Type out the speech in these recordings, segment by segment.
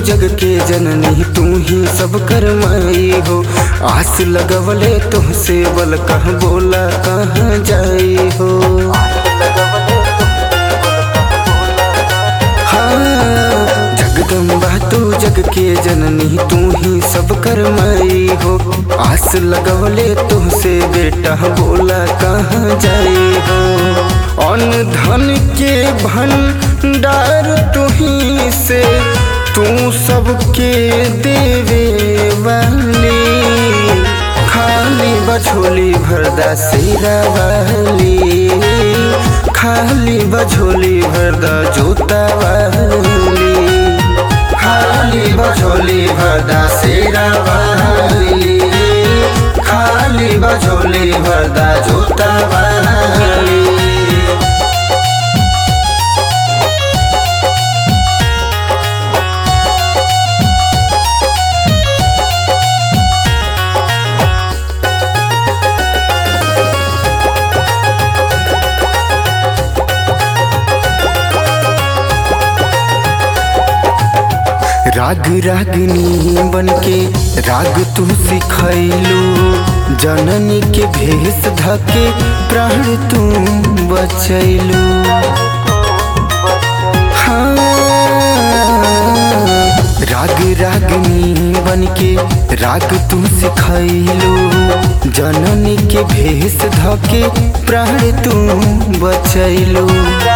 जग के जननी तू ही सब कर माई हो आस लगवले तुमसे बल कह बोला कहाँ जाई हो हाँ, जगदम्बा तू जग के जननी तू ही सब कर माई हो आस लगवले तुमसे बेटा बोला कहाँ जाई हो अन्न धन के भंडार तू ही से तू सबके देवे वाली खाली बछोली भरदा सेरा वाली खाली बछोली भरदा जोता वाली खाली बछोली भरदा सेरा वाली खाली बछोली भरदा जोता वाली राग रागनी बनके राग तू सिखैलू जननी के भेष धके प्राण तू बचैलू हाँ, राग रागनी बनके राग तू सिखैलू जननी के भेष धके प्राण तू बचैलू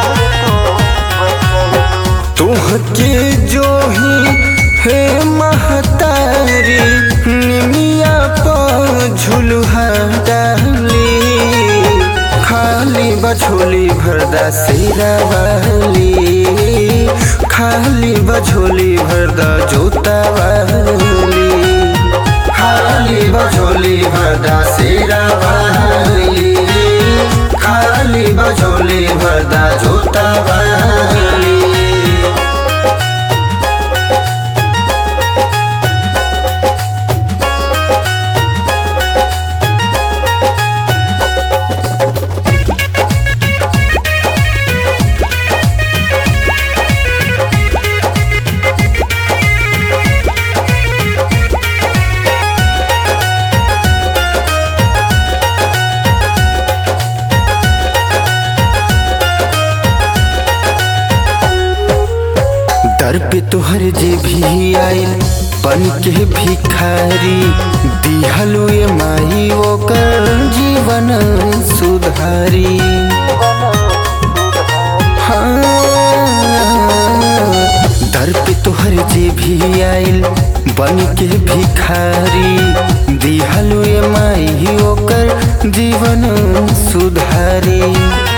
तुहके जो ही हे महतारी निमिया पर झुलुहा डाली खाली बछोली भरदा सेरा वाली खाली बछोली भरदा जोता वाली खाली बछोली भरदा सेरा वाली खाली बछोली भरदा जोता वाली दर पे तोहर जे भी आइल बन के भिखारी दिहलु ये माई ओकर जीवन सुधारी हाँ, दर पे तोहर जे भी आइल बन के भिखारी दिहलु ये माई ओकर जीवन सुधारी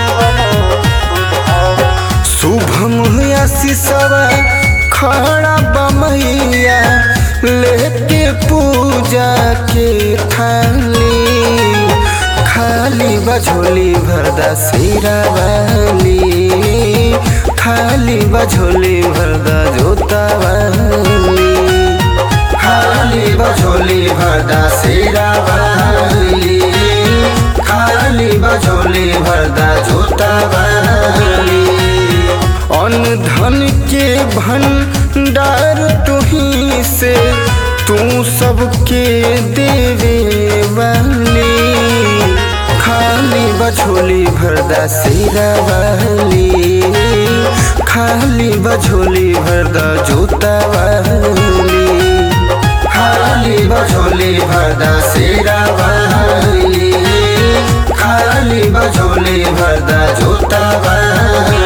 शुभम आशीषवा खड़ा बमैया लेके पूजा के थाली खाली बझोली भरदा सिरा वाली खाली बझोली भरदा जोता वाली खाली बझोली भरदा सिरा वाली खाली बझोली भरदा जोता वाली अन्न धन के भंडार तुही से तू सबके देवे वाली खाली बछोली भरदा सिरा वाली खाली बछोली भरदा जोता वाली खाली बछोली भरदा सिरा वाली खाली बछोली भरदा जोता वाली